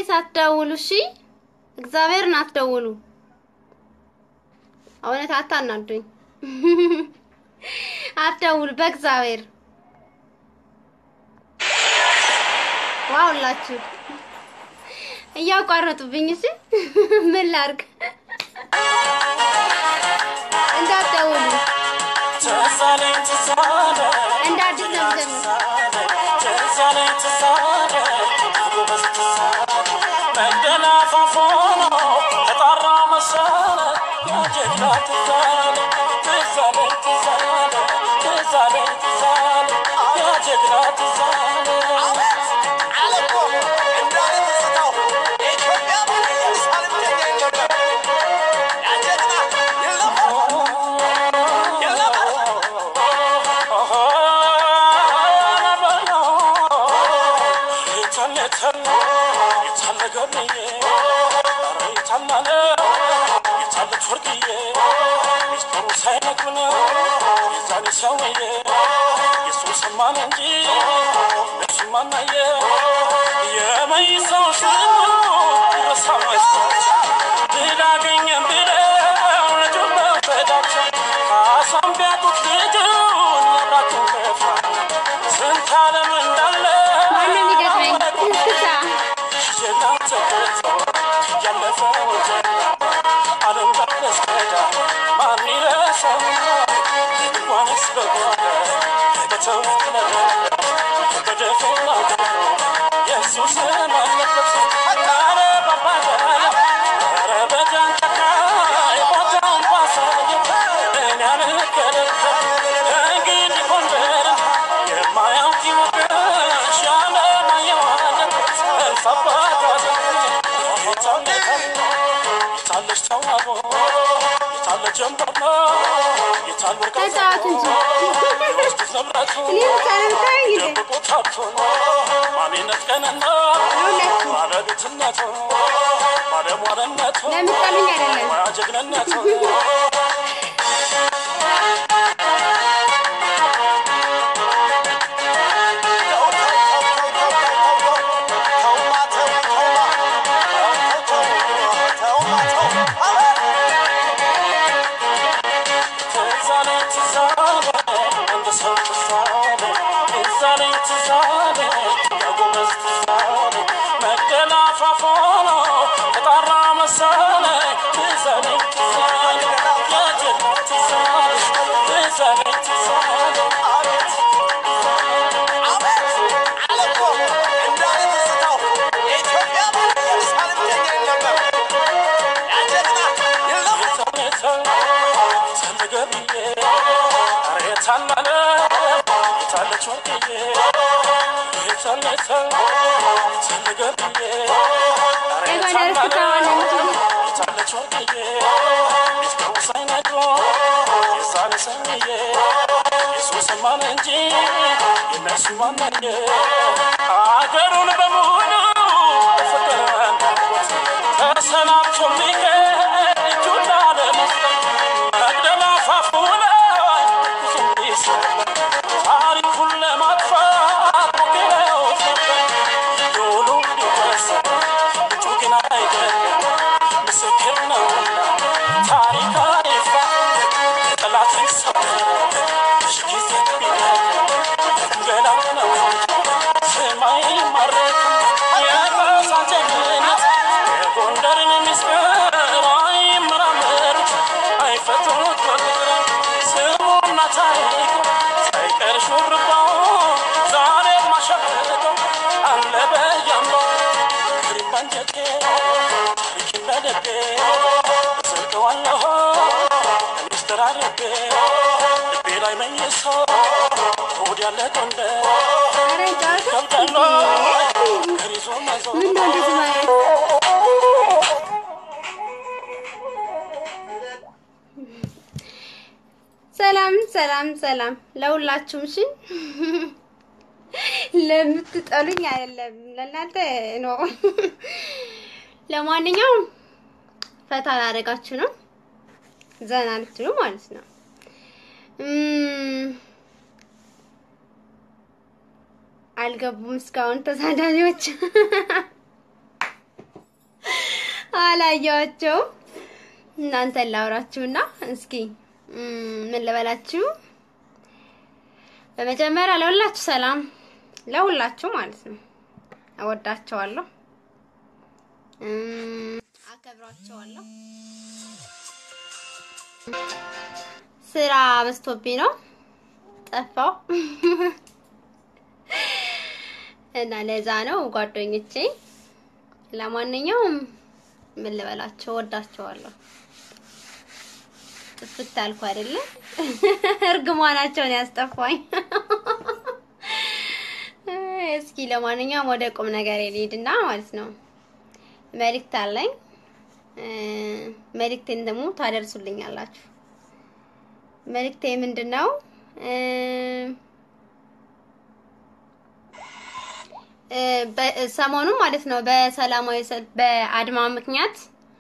ፕሊስ አትደውሉ። እሺ እግዚአብሔርን አትደውሉ። እውነት አታናዱኝ። አትደውሉ በእግዚአብሔር ዋውላችሁ እያቋረጡብኝ። እሺ ምን ላድርግ? እንዳትደውሉ እንደ አዲስ ነው የምጀምረው። ማነው የሚገጥመኝ? እንስሳ ተጫወቱ እንጂ እኔ ብቻ ነው የምታየኝ እንዴ? ለምትጠሉኝ አይደለም። የጎንደር ስታዋለ እንጂ አገሩን በሙሉ ተሰናብቶ ሚሄድ እጁን ላለመስጠት መቅደላ አፋፉ ላይ ብዙም ቢሰለፍ ታሪኩን ለማጥፋት ሞክረው ነበር። ዶሉ ቢወሰድ እጁ ግን አይደለም ምስክር ነውና ታሪክ አይፋ ጠላት ይሰበር ሺ ጊዜ ቢደክም ገላ ነው ሰማይ ይማረካል የራሳን ጀግንነት የጎንደርን ምስጢር አይመራመሩት አይፈቱት በቁጥር ስሙና ታሪኩ ሳይቀር ሹርባው ዛሬ ማሸበቀው አለ በያምባው ፍቅሬን ባንጀቴ ታሪኬን በልቤ እዘልቀዋለሁ ሚስጥር አድርጌ ልቤ ላይ መኝሶ ሆድ ያለ ጎንደር ኧረ ጨዋታ ከብዳሎ ገር ይዞ መዞር ምን ነው እንደዚህ ማለት? ሰላም ሰላም ሰላም ለሁላችሁም። እሺ ለምትጠሉኝ አይደለም ለእናንተ ነው። ለማንኛውም ፈታ ላደርጋችሁ ነው፣ ዘና ልትሉ ማለት ነው። እም፣ አልገቡም እስካሁን ተሳዳቢዎች። አላየኋቸውም። እናንተን ላውራችሁና እስኪ እም፣ ምን ልበላችሁ። በመጀመሪያ ለሁላችሁ ሰላም፣ ለሁላችሁ ማለት ነው። እወዳቸዋለሁ፣ እም፣ አከብራቸዋለሁ። ስራ በዝቶብኝ ነው ጠፋው እና ለዛ ነው ጓደኞቼ። ለማንኛውም ምን ልበላቸው ወዳቸዋለሁ። ጥፍት አልኩ አይደለ? እርግማናቸውን ያስጠፋኝ። እስኪ ለማንኛውም ወደ ቁም ነገር ልሂድና ማለት ነው መልእክት አለኝ። መልእክቴን ደግሞ ታደርሱልኛላችሁ። መልእክቴ ምንድን ነው? ሰሞኑን ማለት ነው በሰላማዊ ሰልፍ በአድማ ምክንያት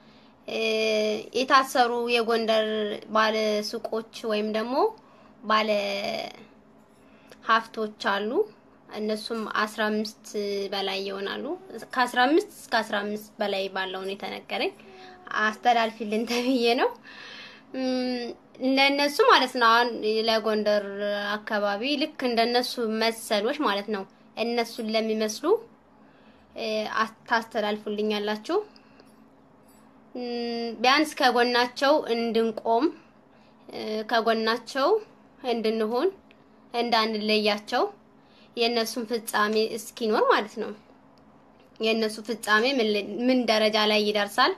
የታሰሩ የጎንደር ባለ ሱቆች ወይም ደግሞ ባለ ሀብቶች አሉ። እነሱም አስራ አምስት በላይ ይሆናሉ። ከአስራ አምስት እስከ አስራ አምስት በላይ ባለው ነው የተነገረኝ። አስተላልፊልን ተብዬ ነው ለእነሱ ማለት ነው። አሁን ለጎንደር አካባቢ ልክ እንደነሱ መሰሎች ማለት ነው እነሱን ለሚመስሉ ታስተላልፉልኛላችሁ። ቢያንስ ከጎናቸው እንድንቆም ከጎናቸው እንድንሆን እንዳንለያቸው የእነሱን ፍጻሜ እስኪኖር ማለት ነው። የእነሱ ፍጻሜ ምን ደረጃ ላይ ይደርሳል?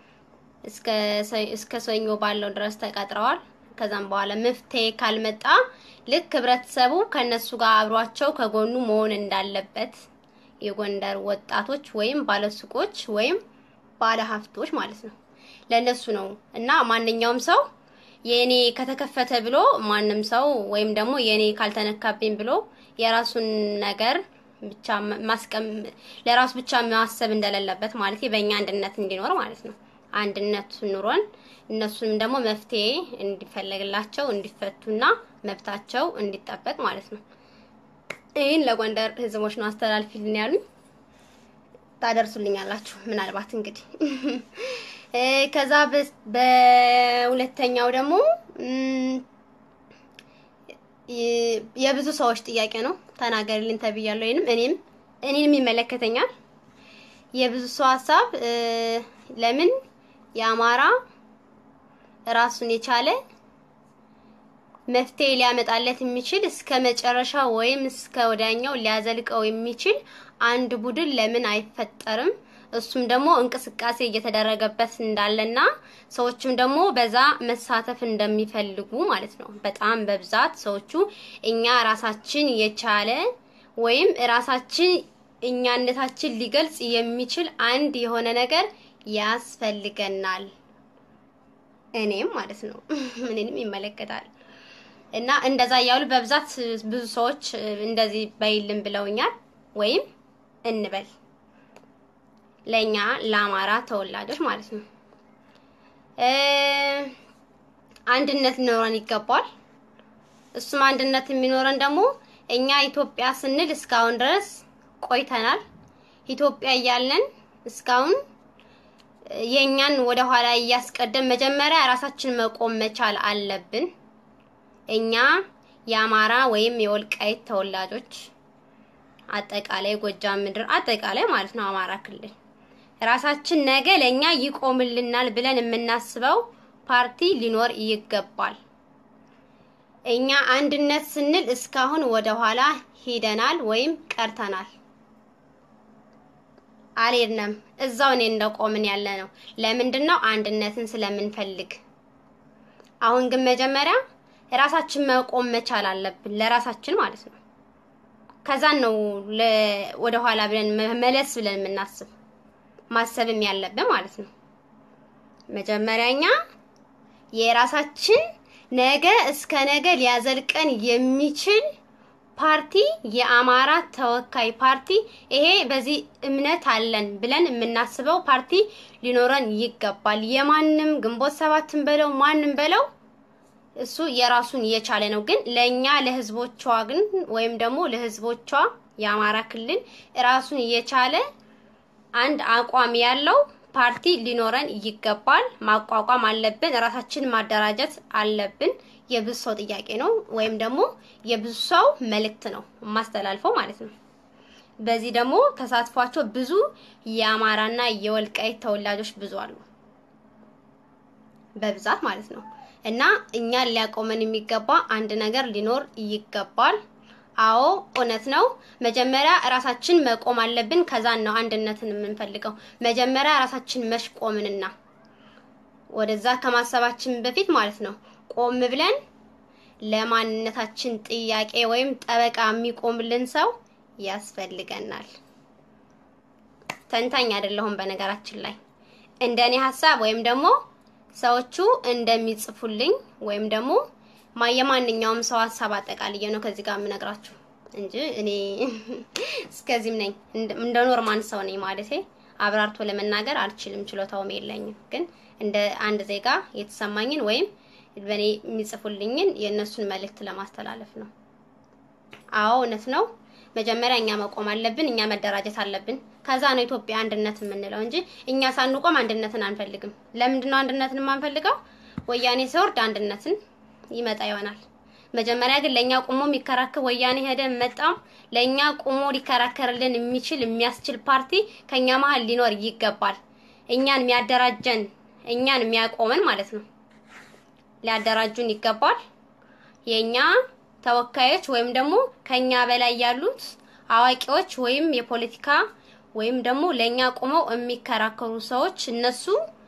እስከ ሰኞ ባለው ድረስ ተቀጥረዋል። ከዛም በኋላ መፍትሄ ካልመጣ ልክ ህብረተሰቡ ከነሱ ጋር አብሯቸው ከጎኑ መሆን እንዳለበት የጎንደር ወጣቶች ወይም ባለሱቆች ወይም ባለ ሀብቶች ማለት ነው። ለነሱ ነው እና ማንኛውም ሰው የኔ ከተከፈተ ብሎ ማንም ሰው ወይም ደግሞ የኔ ካልተነካብኝ ብሎ የራሱን ነገር ብቻ ማስቀም ለራሱ ብቻ ማሰብ እንደሌለበት ማለት በእኛ አንድነት እንዲኖር ማለት ነው። አንድነት ኑሮን እነሱንም ደግሞ መፍትሄ እንዲፈለግላቸው እንዲፈቱና መብታቸው እንዲጠበቅ ማለት ነው። ይህን ለጎንደር ህዝቦች ነው አስተላልፊልን ያሉኝ። ታደርሱልኛላችሁ ምናልባት እንግዲህ ከዛ በሁለተኛው ደግሞ የብዙ ሰዎች ጥያቄ ነው። ተናገርልኝ ተብያለሁ። ወይንም እኔም እኔንም ይመለከተኛል። የብዙ ሰው ሀሳብ ለምን የአማራ ራሱን የቻለ መፍትሄ ሊያመጣለት የሚችል እስከ መጨረሻ ወይም እስከ ወዲያኛው ሊያዘልቀው የሚችል አንድ ቡድን ለምን አይፈጠርም? እሱም ደግሞ እንቅስቃሴ እየተደረገበት እንዳለና ሰዎችም ደግሞ በዛ መሳተፍ እንደሚፈልጉ ማለት ነው። በጣም በብዛት ሰዎቹ እኛ ራሳችን የቻለ ወይም ራሳችን እኛነታችን ሊገልጽ የሚችል አንድ የሆነ ነገር ያስፈልገናል። እኔም ማለት ነው እኔንም ይመለከታል እና እንደዛ እያሉ በብዛት ብዙ ሰዎች እንደዚህ በይልም ብለውኛል። ወይም እንበል ለኛ ለአማራ ተወላጆች ማለት ነው አንድነት ሊኖረን ይገባል። እሱም አንድነት የሚኖረን ደግሞ እኛ ኢትዮጵያ ስንል እስካሁን ድረስ ቆይተናል። ኢትዮጵያ እያለን እስካሁን የእኛን ወደ ኋላ እያስቀደም መጀመሪያ ራሳችን መቆም መቻል አለብን። እኛ የአማራ ወይም የወልቃይት ተወላጆች አጠቃላይ ጎጃም ምድር አጠቃላይ ማለት ነው አማራ ክልል ራሳችን ነገ ለኛ ይቆምልናል ብለን የምናስበው ፓርቲ ሊኖር ይገባል። እኛ አንድነት ስንል እስካሁን ወደ ኋላ ሂደናል ወይም ቀርተናል። አልሄድንም። እዛው እኔ እንደቆምን ያለ ነው። ለምንድን ነው? አንድነትን ስለምንፈልግ። አሁን ግን መጀመሪያ ራሳችን መቆም መቻል አለብን፣ ለራሳችን ማለት ነው። ከዛን ነው ወደ ኋላ ብለን መለስ ብለን የምናስብ ማሰብም ያለብን ማለት ነው። መጀመሪያኛ የራሳችን ነገ እስከ ነገ ሊያዘልቀን የሚችል ፓርቲ የአማራ ተወካይ ፓርቲ ይሄ በዚህ እምነት አለን ብለን የምናስበው ፓርቲ ሊኖረን ይገባል። የማንም ግንቦት ሰባትን በለው ማንም በለው እሱ የራሱን እየቻለ ነው። ግን ለኛ ለህዝቦቿ ግን ወይም ደግሞ ለህዝቦቿ የአማራ ክልል ራሱን እየቻለ አንድ አቋም ያለው ፓርቲ ሊኖረን ይገባል። ማቋቋም አለብን። ራሳችን ማደራጀት አለብን። የብዙ ሰው ጥያቄ ነው፣ ወይም ደግሞ የብዙ ሰው መልእክት ነው የማስተላልፈው ማለት ነው። በዚህ ደግሞ ተሳትፏቸው ብዙ የአማራና የወልቃይት ተወላጆች ብዙ አሉ፣ በብዛት ማለት ነው። እና እኛን ሊያቆመን የሚገባ አንድ ነገር ሊኖር ይገባል። አዎ እውነት ነው። መጀመሪያ ራሳችን መቆም አለብን። ከዛን ነው አንድነትን የምንፈልገው። መጀመሪያ ራሳችን መሽቆምንና ወደዛ ከማሰባችን በፊት ማለት ነው ቆም ብለን ለማንነታችን ጥያቄ ወይም ጠበቃ የሚቆምልን ሰው ያስፈልገናል። ተንታኝ አይደለሁም በነገራችን ላይ እንደኔ ሀሳብ ወይም ደግሞ ሰዎቹ እንደሚጽፉልኝ ወይም ደግሞ የማንኛውም ሰው ሀሳብ አጠቃልዬ ነው ከዚህ ጋር የምነግራችሁ እንጂ እኔ እስከዚህም ነኝ እንደ ኖርማን ሰው ነኝ ማለቴ አብራርቶ ለመናገር አልችልም፣ ችሎታውም የለኝም። ግን እንደ አንድ ዜጋ የተሰማኝን ወይም በእኔ የሚጽፉልኝን የእነሱን መልእክት ለማስተላለፍ ነው። አዎ እውነት ነው። መጀመሪያ እኛ መቆም አለብን። እኛ መደራጀት አለብን። ከዛ ነው ኢትዮጵያ አንድነት የምንለው እንጂ እኛ ሳንቆም አንድነትን አንፈልግም። ለምንድን ነው አንድነትን የማንፈልገው? ወያኔ ሲወርድ አንድነትን ይመጣ ይሆናል። መጀመሪያ ግን ለኛ ቁሞ የሚከራከር ወያኔ ሄደ መጣም ለኛ ቁሞ ሊከራከርልን የሚችል የሚያስችል ፓርቲ ከኛ መሀል ሊኖር ይገባል። እኛን የሚያደራጀን እኛን የሚያቆመን ማለት ነው ሊያደራጁን ይገባል። የኛ ተወካዮች ወይም ደግሞ ከኛ በላይ ያሉት አዋቂዎች ወይም የፖለቲካ ወይም ደግሞ ለኛ ቁመው የሚከራከሩ ሰዎች እነሱ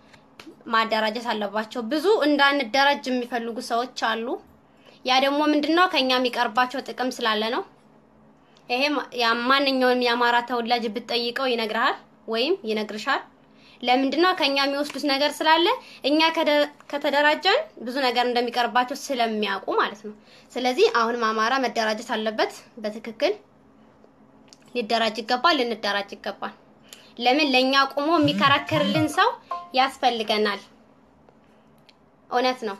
ማደራጀት አለባቸው። ብዙ እንዳንደራጅ የሚፈልጉ ሰዎች አሉ። ያ ደግሞ ምንድነው ከኛ የሚቀርባቸው ጥቅም ስላለ ነው። ይሄ ማንኛውንም የአማራ ተወላጅ ብትጠይቀው ይነግርሃል ወይም ይነግርሻል። ለምንድነው ከኛ የሚወስዱት ነገር ስላለ እኛ ከተደራጀን ብዙ ነገር እንደሚቀርባቸው ስለሚያውቁ ማለት ነው። ስለዚህ አሁንም አማራ መደራጀት አለበት። በትክክል ሊደራጅ ይገባል፣ ልንደራጅ ይገባል። ለምን ለኛ ቆሞ የሚከራከርልን ሰው ያስፈልገናል። እውነት ነው።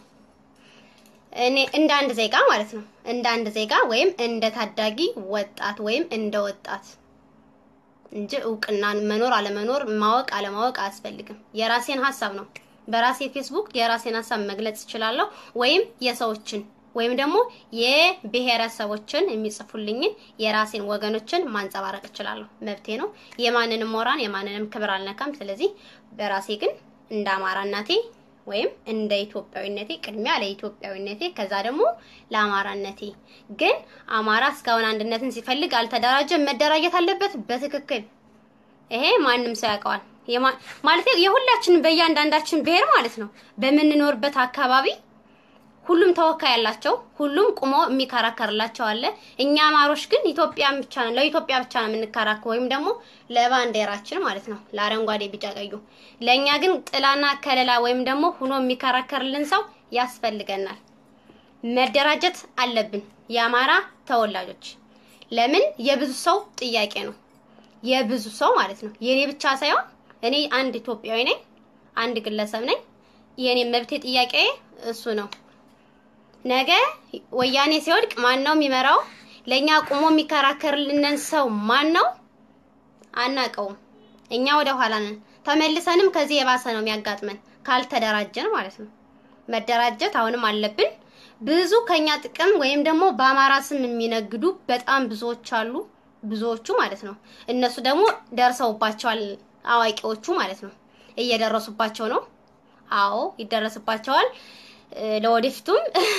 እኔ እንደ አንድ ዜጋ ማለት ነው እንደ አንድ ዜጋ ወይም እንደ ታዳጊ ወጣት ወይም እንደ ወጣት እንጂ እውቅናን መኖር አለመኖር ማወቅ አለማወቅ አያስፈልግም። የራሴን ሀሳብ ነው በራሴ ፌስቡክ የራሴን ሀሳብ መግለጽ እችላለሁ። ወይም የሰዎችን ወይም ደግሞ የብሔረሰቦችን የሚጽፉልኝን የራሴን ወገኖችን ማንጸባረቅ እችላለሁ። መብቴ ነው። የማንንም ሞራን የማንንም ክብር አልነካም። ስለዚህ በራሴ ግን እንደ አማራ እናቴ ወይም እንደ ኢትዮጵያዊነቴ ቅድሚያ ለኢትዮጵያዊነቴ ከዛ ደግሞ ለአማራነቴ። ግን አማራ እስካሁን አንድነትን ሲፈልግ አልተደራጀም። መደራጀት አለበት በትክክል ይሄ ማንም ሰው ያውቀዋል። ማለት የሁላችን በእያንዳንዳችን ብሔር ማለት ነው በምንኖርበት አካባቢ ሁሉም ተወካይ ያላቸው ሁሉም ቁሞ የሚከራከርላቸው አለ። እኛ አማሮች ግን ኢትዮጵያን ብቻ ነው ለኢትዮጵያ ብቻ ነው የምንከራከር ወይም ደግሞ ለባንዲራችን ማለት ነው ለአረንጓዴ፣ ቢጫ፣ ቀዩ። ለእኛ ግን ጥላና ከለላ ወይም ደግሞ ሁኖ የሚከራከርልን ሰው ያስፈልገናል። መደራጀት አለብን የአማራ ተወላጆች። ለምን የብዙ ሰው ጥያቄ ነው የብዙ ሰው ማለት ነው የኔ ብቻ ሳይሆን እኔ አንድ ኢትዮጵያዊ ነኝ፣ አንድ ግለሰብ ነኝ። የኔ መብቴ ጥያቄ እሱ ነው። ነገ ወያኔ ሲወድቅ ማን ነው የሚመራው? ለኛ ቁሞ የሚከራከርልንን ሰው ማን ነው? አናቀውም። እኛ ወደ ኋላ ነን። ተመልሰንም ከዚህ የባሰ ነው የሚያጋጥመን ካልተደራጀን ማለት ነው። መደራጀት አሁንም አለብን። ብዙ ከኛ ጥቅም ወይም ደግሞ በአማራ ስም የሚነግዱ በጣም ብዙዎች አሉ። ብዙዎቹ ማለት ነው። እነሱ ደግሞ ደርሰውባቸዋል። አዋቂዎቹ ማለት ነው እየደረሱባቸው ነው። አዎ ይደረስባቸዋል። ለወደፊቱም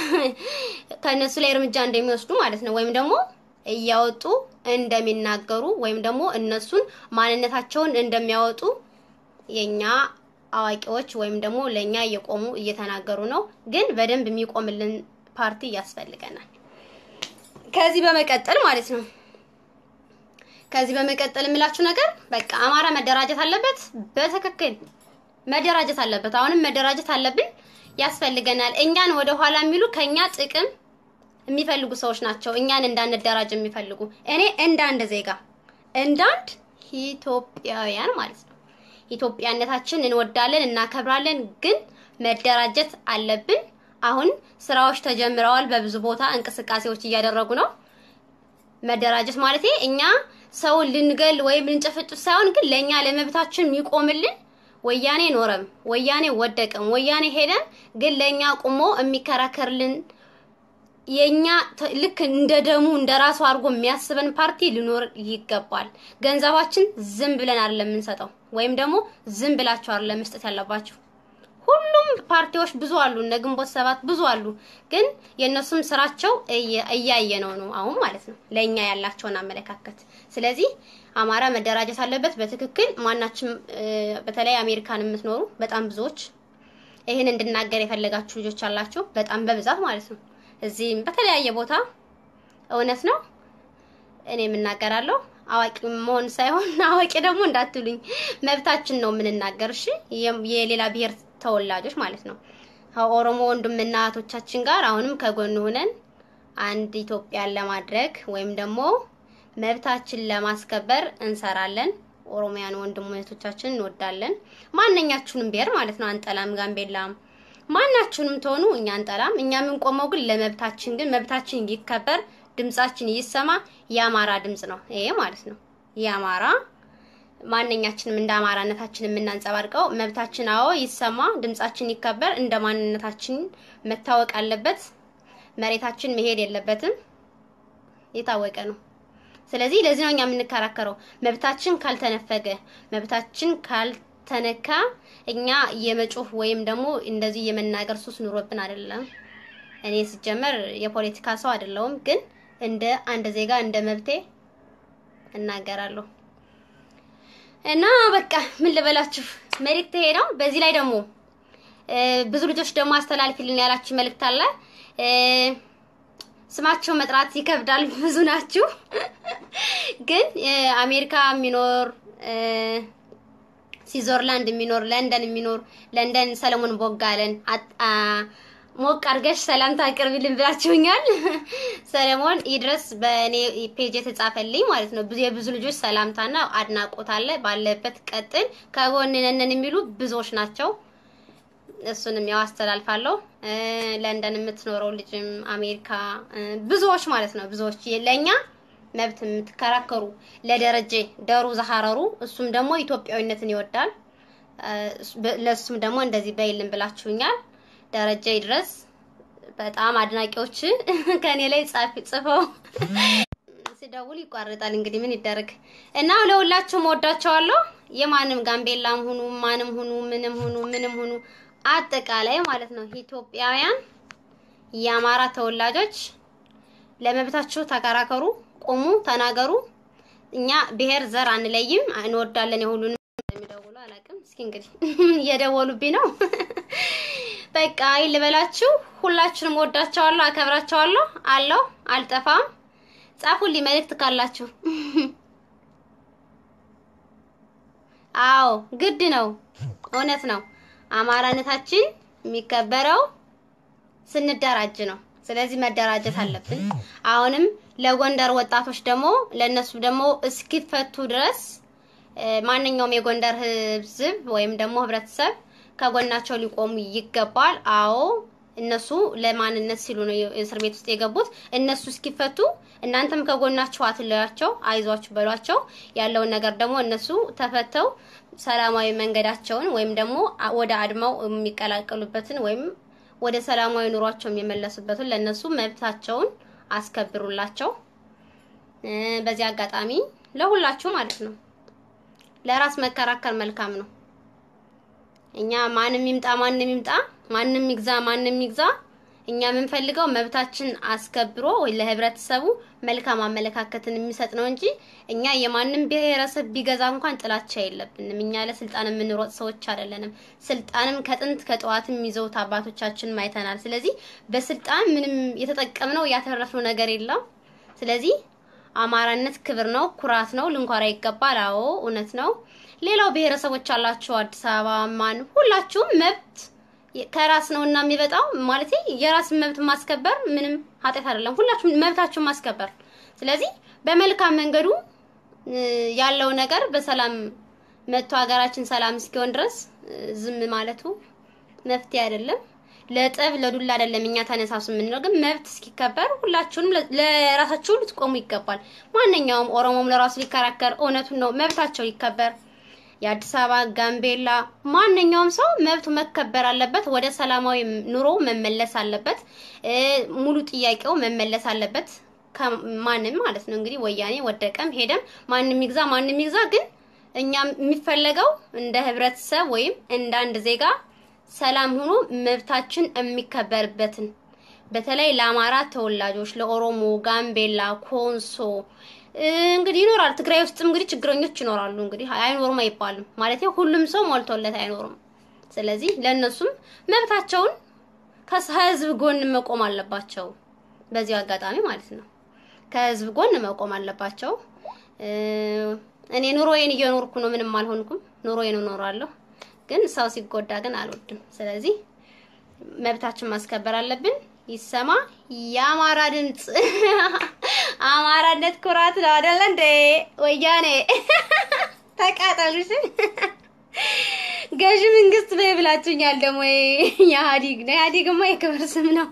ከእነሱ ላይ እርምጃ እንደሚወስዱ ማለት ነው። ወይም ደግሞ እያወጡ እንደሚናገሩ ወይም ደግሞ እነሱን ማንነታቸውን እንደሚያወጡ የኛ አዋቂዎች ወይም ደግሞ ለኛ እየቆሙ እየተናገሩ ነው። ግን በደንብ የሚቆምልን ፓርቲ ያስፈልገናል። ከዚህ በመቀጠል ማለት ነው ከዚህ በመቀጠል የምላችሁ ነገር በቃ አማራ መደራጀት አለበት። በትክክል መደራጀት አለበት። አሁንም መደራጀት አለብን፣ ያስፈልገናል። እኛን ወደ ኋላ የሚሉ ከኛ ጥቅም የሚፈልጉ ሰዎች ናቸው። እኛን እንዳንደራጅ የሚፈልጉ እኔ እንደ አንድ ዜጋ እንደ አንድ ኢትዮጵያውያን ማለት ነው ኢትዮጵያነታችን እንወዳለን፣ እናከብራለን። ግን መደራጀት አለብን። አሁን ስራዎች ተጀምረዋል። በብዙ ቦታ እንቅስቃሴዎች እያደረጉ ነው። መደራጀት ማለት እኛ ሰውን ልንገል ወይም ልንጨፈጭፍ ሳይሆን ግን ለኛ ለመብታችን የሚቆምልን ወያኔ ኖረም ወያኔ ወደቀም ወያኔ ሄደን ግን ለእኛ ቁሞ የሚከራከርልን የኛ ተ- ልክ እንደ ደሙ እንደ ራሱ አድርጎ የሚያስበን ፓርቲ ሊኖር ይገባል። ገንዘባችን ዝም ብለን አይደለም የምንሰጠው፣ ወይም ደግሞ ዝም ብላችሁ አይደለም መስጠት ያለባችሁ። ሁሉም ፓርቲዎች ብዙ አሉ፣ እነ ግንቦት ሰባት ብዙ አሉ። ግን የእነሱም ስራቸው እየ- እያየ ነው ነው አሁን ማለት ነው ለእኛ ያላቸውን አመለካከት። ስለዚህ አማራ መደራጀት አለበት በትክክል ማናችም እ፣ በተለይ አሜሪካን የምትኖሩ በጣም ብዙዎች ይህን እንድናገር የፈለጋችሁ ልጆች አላችሁ፣ በጣም በብዛት ማለት ነው። እዚህም በተለያየ ቦታ እውነት ነው እኔ የምናገራለሁ። አዋቂ መሆን ሳይሆን አዋቂ ደግሞ እንዳትሉኝ፣ መብታችን ነው የምንናገር። እሺ የ- የሌላ ብሔር ተወላጆች ማለት ነው። ከኦሮሞ ወንድምና እህቶቻችን ጋር አሁንም ከጎን ሆነን አንድ ኢትዮጵያን ለማድረግ ወይም ደግሞ መብታችን ለማስከበር እንሰራለን። ኦሮሚያን ወንድም እህቶቻችን እንወዳለን። ማንኛችሁንም ብሔር ማለት ነው አንጠላም። ጋምቤላም ማናችሁንም ትሆኑ እኛ አንጠላም። እኛ የምንቆመው ግን ለመብታችን ግን መብታችን ይከበር፣ ድምጻችን ይሰማ። የአማራ ድምጽ ነው ይሄ ማለት ነው። የአማራ ማንኛችንም እንደ አማራነታችን የምናንጸባርቀው መብታችን አዎ ይሰማ፣ ድምጻችን ይከበር፣ እንደ ማንነታችን መታወቅ አለበት። መሬታችን መሄድ የለበትም። የታወቀ ነው። ስለዚህ ለዚህ ነው እኛ የምንከራከረው። መብታችን ካልተነፈገ፣ መብታችን ካልተነካ እኛ የመጮህ ወይም ደግሞ እንደዚህ የመናገር ሱስ ኑሮብን አይደለም። እኔ ሲጀመር የፖለቲካ ሰው አይደለሁም፣ ግን እንደ አንድ ዜጋ እንደ መብቴ እናገራለሁ። እና በቃ ምን ልበላችሁ መልእክት ይሄ ነው። በዚህ ላይ ደግሞ እ፣ ብዙ ልጆች ደግሞ አስተላልፊልን ያላችሁ መልእክት አለ እ፣ ስማቸው መጥራት ይከብዳል፣ ብዙ ናችሁ። ግን እ፣ አሜሪካ የሚኖር እ፣ ስዊዘርላንድ የሚኖር ለንደን የሚኖር ለንደን ሰለሞን ቦጋለን አጥ- አ፣ ሞቅ አድርገሽ ሰላምታ አቅርቢልን ብላችሁኛል። ሰለሞን ይድረስ በእኔ ፔጅ የተጻፈልኝ ማለት ነው። ብዙ የብዙ ልጆች ሰላምታና አድናቆት አለ። ባለበት ቀጥል፣ ከጎን ነን የሚሉ ብዙዎች ናቸው። እሱንም ያው አስተላልፋለሁ። እ፣ ለንደን የምትኖረው ልጅም አሜሪካ እ፣ ብዙዎች ማለት ነው ብዙዎች ለእኛ መብት የምትከራከሩ ለደረጀ ደሩ ዘሐረሩ እሱም ደግሞ ኢትዮጵያዊነትን ይወዳል። እ፣ በ- ለእሱም ደግሞ እንደዚህ በይልን ብላችሁኛል። ደረጀ ይድረስ በጣም አድናቂዎች ከኔ ላይ ጻፊ ጽፈው ሲደውል ይቋረጣል። እንግዲህ ምን ይደረግ እና ለሁላችሁም ወዳቸዋለሁ። የማንም ጋምቤላም ሁኑ ማንም ሁኑ ምንም ሁኑ ምንም ሁኑ አጠቃላይ ማለት ነው ኢትዮጵያውያን የአማራ ተወላጆች ለመብታችሁ ተከራከሩ፣ ቁሙ፣ ተናገሩ። እኛ ብሔር ዘር አንለይም፣ እንወዳለን። የሁሉንም የሚደውሉ አላውቅም። እስኪ እንግዲህ እየደወሉብኝ ነው። በቃ ይል ልበላችሁ። ሁላችሁንም ወዳቸዋለሁ፣ አከብራቸዋለሁ። አለው አልጠፋም። ጻፉልኝ መልእክት ካላችሁ። አዎ ግድ ነው፣ እውነት ነው። አማራነታችን የሚከበረው ስንደራጅ ነው። ስለዚህ መደራጀት አለብን። አሁንም ለጎንደር ወጣቶች ደግሞ ለነሱ ደግሞ እስኪፈቱ ድረስ እ፣ ማንኛውም የጎንደር ሕዝብ ወይም ደግሞ ህብረተሰብ ከጎናቸው ሊቆሙ ይገባል። አዎ እነሱ ለማንነት ሲሉ ነው የእስር ቤት ውስጥ የገቡት። እነሱ እስኪፈቱ እናንተም ከጎናቸው አትለያቸው፣ አይዟችሁ በሏቸው። ያለውን ነገር ደግሞ እነሱ ተፈተው ሰላማዊ መንገዳቸውን ወይም ደግሞ አ- ወደ አድማው የሚቀላቀሉበትን ወይም ወደ ሰላማዊ ኑሯቸው የሚመለሱበትን ለእነሱ መብታቸውን አስከብሩላቸው። እ፣ በዚህ አጋጣሚ ለሁላችሁ ማለት ነው ለራስ መከራከር መልካም ነው። እኛ ማንም ይምጣ ማንም ይምጣ ማንም ይግዛ ማንም ይግዛ እኛ የምንፈልገው መብታችን አስከብሮ ወይ ለህብረተሰቡ መልካም አመለካከትን የሚሰጥ ነው እንጂ እኛ የማንም ብሔረሰብ ቢገዛ እንኳን ጥላቻ የለብንም። እኛ ለስልጣን የምንሮጥ ሰዎች አይደለንም። ስልጣንም ከጥንት ከጠዋትም ይዘውት አባቶቻችን አይተናል። ስለዚህ በስልጣን ምንም የተጠቀምነው ያተረፍነው ነገር የለም። ስለዚህ አማራነት ክብር ነው፣ ኩራት ነው፣ ልንኮራ ይገባል። አዎ እውነት ነው። ሌላው ብሔረሰቦች አላችሁ፣ አዲስ አበባ ማን ሁላችሁም መብት ከራስ ነው እና የሚበጣው ማለት የራስን መብት ማስከበር ምንም ኃጢአት አይደለም። ሁላችሁም መብታችሁን ማስከበር። ስለዚህ በመልካም መንገዱ እ፣ ያለው ነገር በሰላም መጥቶ ሀገራችን ሰላም እስኪሆን ድረስ እ፣ ዝም ማለቱ መፍትሄ አይደለም። ለጠብ ለዱላ አይደለም እኛ ተነሳሱ የምንለው ግን መብት እስኪከበር ሁላችሁንም ለ- ለራሳችሁ ልትቆሙ ይገባል። ማንኛውም ኦሮሞም ለራሱ ሊከራከር እውነቱን ነው፣ መብታቸው ይከበር። የአዲስ አበባ፣ ጋምቤላ ማንኛውም ሰው መብቱ መከበር አለበት። ወደ ሰላማዊ ኑሮ መመለስ አለበት። እ ሙሉ ጥያቄው መመለስ አለበት። ከማንም ማለት ነው እንግዲህ ወያኔ ወደቀም ሄደም ማንም ይግዛ ማንም ይግዛ፣ ግን እኛ የሚፈለገው እንደ ህብረተሰብ ወይም እንደ አንድ ዜጋ ሰላም ሆኖ መብታችን የሚከበርበትን በተለይ ለአማራ ተወላጆች፣ ለኦሮሞ፣ ጋምቤላ፣ ኮንሶ እ እንግዲህ ይኖራል። ትግራይ ውስጥም እንግዲህ ችግረኞች ይኖራሉ። እንግዲህ አይኖሩም አይባልም ማለት ሁሉም ሰው ሞልቶለት አይኖርም። ስለዚህ ለእነሱም መብታቸውን ከህዝብ ጎን መቆም አለባቸው። በዚሁ አጋጣሚ ማለት ነው ከህዝብ ጎን መቆም አለባቸው። እ እኔ ኑሮዬን እየኖርኩ ነው፣ ምንም አልሆንኩም። ኑሮዬን እኖራለሁ፣ ግን ሰው ሲጎዳ ግን አልወድም። ስለዚህ መብታችን ማስከበር አለብን። ይሰማ የአማራ ድምፅ። አማራነት ኩራት ነው አይደለ እንዴ? ወያኔ ተቃጠሉሽ። ገዢ መንግስት በይ ብላችሁኛል። ደግሞ የኢህአዲግ ነው። ኢህአዲግማ የክብር ስም ነው።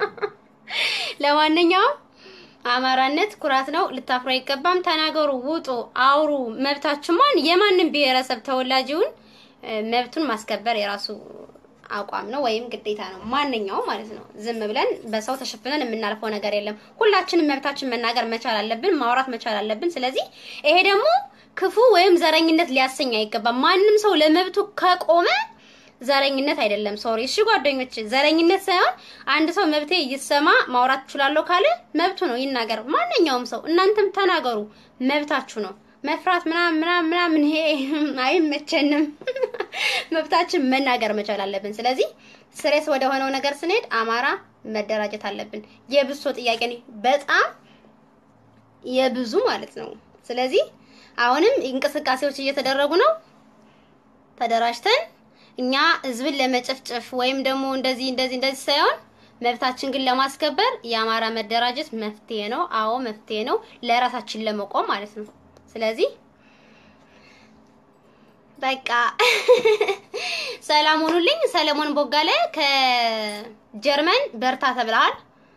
ለማንኛውም አማራነት ኩራት ነው። ልታፍሩ አይገባም። ተናገሩ፣ ውጡ፣ አውሩ። መብታችሁ ማን የማንም ብሔረሰብ ተወላጅ ይሁን መብቱን ማስከበር የራሱ አቋም ነው ወይም ግዴታ ነው። ማንኛውም ማለት ነው። ዝም ብለን በሰው ተሸፍነን የምናልፈው ነገር የለም። ሁላችንም መብታችን መናገር መቻል አለብን፣ ማውራት መቻል አለብን። ስለዚህ ይሄ ደግሞ ክፉ ወይም ዘረኝነት ሊያሰኝ አይገባም። ማንም ሰው ለመብቱ ከቆመ ዘረኝነት አይደለም። ሶሪ እሺ ጓደኞች፣ ዘረኝነት ሳይሆን አንድ ሰው መብቴ ይሰማ ማውራት እችላለሁ ካለ መብቱ ነው፣ ይናገር። ማንኛውም ሰው እናንተም ተናገሩ፣ መብታችሁ ነው። መፍራት ምናምን ምናምን ምናምን ይሄ አይመቸንም። መብታችን መናገር መቻል አለብን። ስለዚህ ስሬስ ወደ ሆነው ነገር ስንሄድ አማራ መደራጀት አለብን። የብሶ ጥያቄ ነው፣ በጣም የብዙ ማለት ነው። ስለዚህ አሁንም እንቅስቃሴዎች እየተደረጉ ነው። ተደራጅተን እኛ ህዝብን ለመጨፍጨፍ ወይም ደግሞ እንደዚህ እንደዚህ እንደዚህ ሳይሆን መብታችን ግን ለማስከበር የአማራ መደራጀት መፍትሄ ነው። አዎ መፍትሄ ነው፣ ለራሳችን ለመቆም ማለት ነው። ስለዚህ በቃ ሰላም ሁኑልኝ። ሰለሞን ቦጋለ ከጀርመን በርታ ተብለሃል።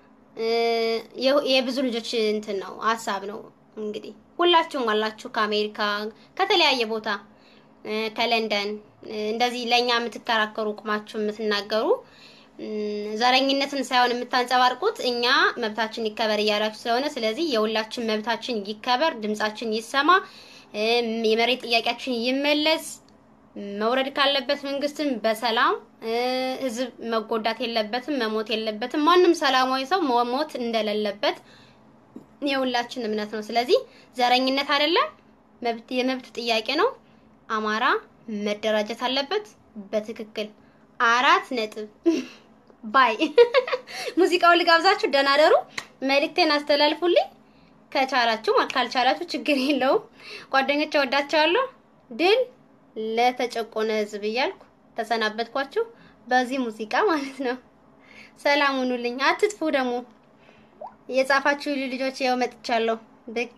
የብዙ ልጆች እንትን ነው ሀሳብ ነው እንግዲህ ሁላችሁም አላችሁ ከአሜሪካ ከተለያየ ቦታ ከለንደን እንደዚህ ለእኛ የምትከራከሩ ቁማችሁ የምትናገሩ ዘረኝነትን ሳይሆን የምታንጸባርቁት እኛ መብታችን ይከበር እያላችሁ ስለሆነ ስለዚህ የሁላችን መብታችን ይከበር፣ ድምጻችን ይሰማ፣ የመሬት ጥያቄያችን ይመለስ። መውረድ ካለበት መንግስትን በሰላም ህዝብ መጎዳት የለበትም፣ መሞት የለበትም። ማንም ሰላማዊ ሰው መሞት እንደሌለበት የሁላችን እምነት ነው። ስለዚህ ዘረኝነት አይደለም፣ መብት የመብት ጥያቄ ነው። አማራ መደራጀት አለበት በትክክል አራት ነጥብ ባይ ሙዚቃውን ልጋብዛችሁ። ደህና ደሩ። መልእክቴን አስተላልፉልኝ ከቻላችሁ፣ ካልቻላችሁ ችግር የለውም። ጓደኞቼ ወዳቸዋለሁ። ድል ለተጨቆነ ህዝብ እያልኩ ተሰናበትኳችሁ በዚህ ሙዚቃ ማለት ነው። ሰላም ሁኑልኝ። አትጥፉ ደግሞ የጻፋችሁ ልጆች ያው መጥቻለሁ ብቅ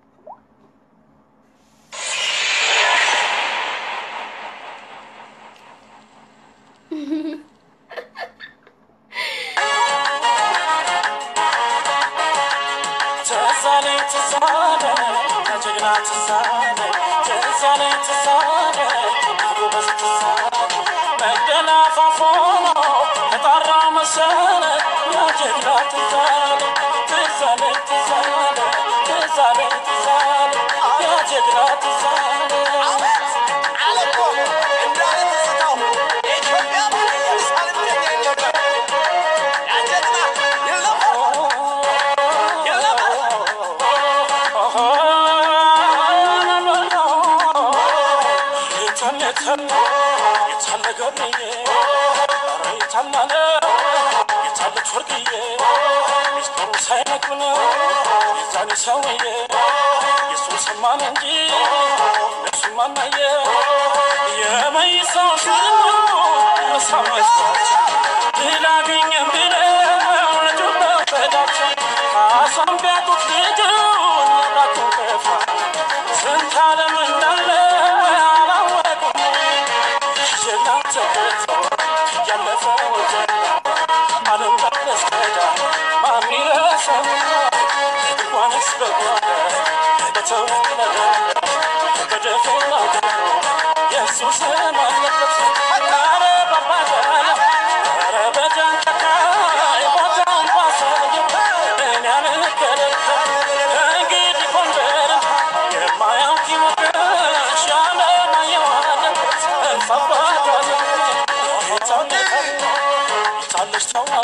ትዛለ ትዛለ ከጀግና ትዛለ ትዛለ ትዛለ ጎበዝ ትዛለ መደናፋፎ ነው ከጣራ መሰለ ያጀግና ትዛለ ትዛለ ትዛለ ትዛለ ትዛለ ያጀግና ትዛለ ስንት ዓለም እንዳለ አላወቁም። ጀግና ተገቶ ያለፈ ወጀብ ዓለም ዳረስከዳ ማን ይረሳል? እንኳንስ በጓዳ በተወለደ በደፈና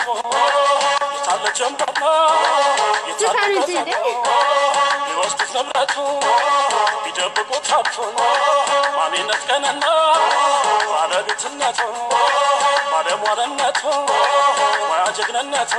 ዛፉ የታለ ጀንበሮ የታለ ዝፈኑ እንጂ ገዘፉ ቢወስዱት ንብረቱ ቢደብቁት ሀብቱን ማንነት ቀንና ባለቤትነቱ ባለሟልነቱ ሙያ ጀግንነቱ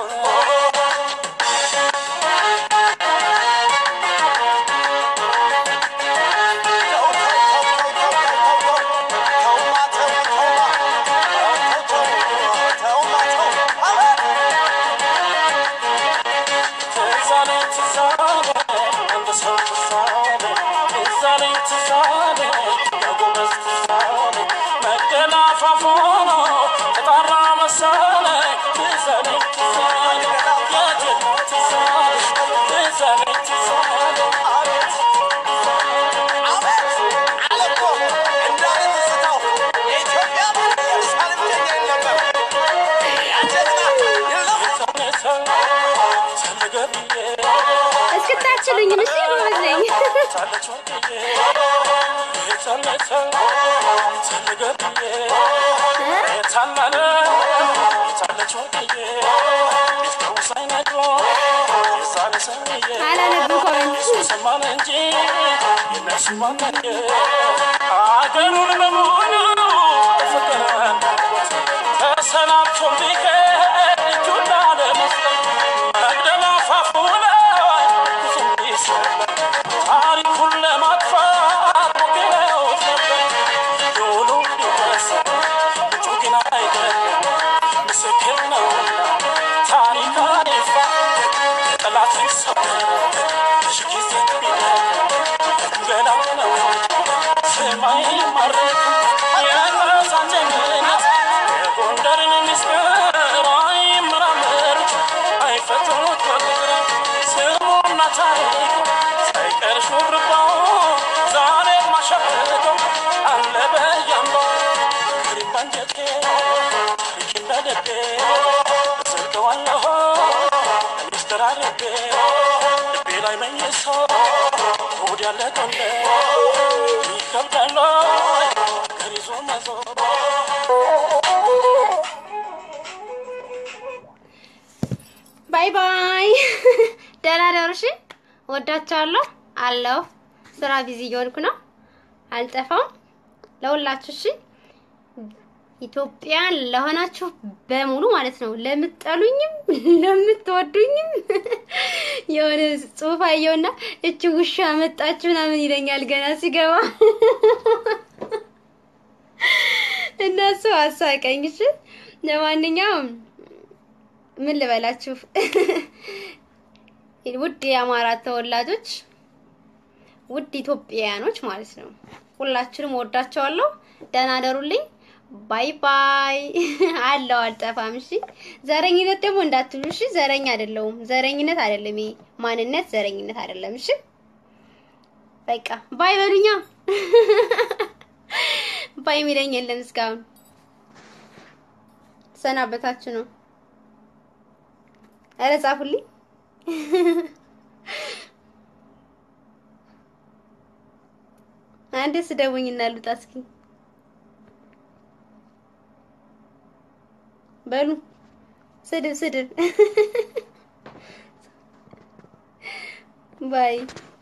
ትዛለ ትዛለ እንደ ሰው ትዛለ ትዛለ ትዛለ የጎበዝ ትዛለ መቅደላ ፋፎኖ ተጣራ መሰለ ትዛለ ትዛለ የጀግና ትዛለ ትዛለ ትዛለ እስክታችሉኝ ምስ ጎበዝ ነኝ። አላነብም ኮመንት ሰማን እንጂ የነሱ ማንነት አገሩን በሙሉ ፍቅርን ተሰናብቶ ቢቀር እጁን ላለመስጠት መቅደላ አፋፉ ላይ ብዙ ቢሰለፍ ታሪኩን ለማጥፋት ሞክረውት ነበር። ዶሉ ቢወሰድ እጁ ግን አይደለም ምስክር ነውና ታሪክ አይፋ ጠላትን ሰበረ ሺ ጊዜ ቢደክም ገና ነው ሰማይ ማረክ የራሳን ጀግንነት የጎንደርን ምስጢር አይመራመሩት አይፈትኑት በቁጥር ስሙና ታሪኩ ሳይቀር ሹርባው ዛሬ ማሸብቀው አለ በያምባው ፍሬም ባንጀቴ ታሪክ እንደደቤ ዘልቀዋለሁ ሚስጥር አድርጌ ልቤ ላይ መኝሶ ሆድ ያለ ቆንደ ይከብዳል ሀገር ይዞ መዞር ባይ ባይ። ደህና ደሩ። እሺ፣ ወዳችኋለሁ። አለሁ ስራ ቢዚ እየሆንኩ ነው። አልጠፋም። ለሁላችሁ እሺ፣ ኢትዮጵያን ለሆናችሁ በሙሉ ማለት ነው። ለምትጠሉኝም ለምትወዱኝም የሆነ ጽሑፍ አየውና እቺ ውሻ መጣችሁ ምናምን ይለኛል ገና ሲገባ እነሱ አሳቀኝ። እሺ ለማንኛውም ምን ልበላችሁ ውድ የአማራ ተወላጆች ውድ ኢትዮጵያውያኖች ማለት ነው። ሁላችንም ወዳቸዋለሁ። ደህና ደሩልኝ። ባይ ባይ። አለው አልጠፋም። እሺ ዘረኝነት ደግሞ እንዳትሉ እሺ። ዘረኝ አይደለሁም። ዘረኝነት አይደለም ይሄ ማንነት ዘረኝነት አይደለም። እሺ በቃ ባይ በሉኛ። ባይ የሚለኝ የለም እስካሁን። ሰናበታችሁ ነው። ኧረ ጻፉልኝ። አንዴ ስደውኝ እና ልውጣ እስኪ በሉ ስድብ ስድብ ባይ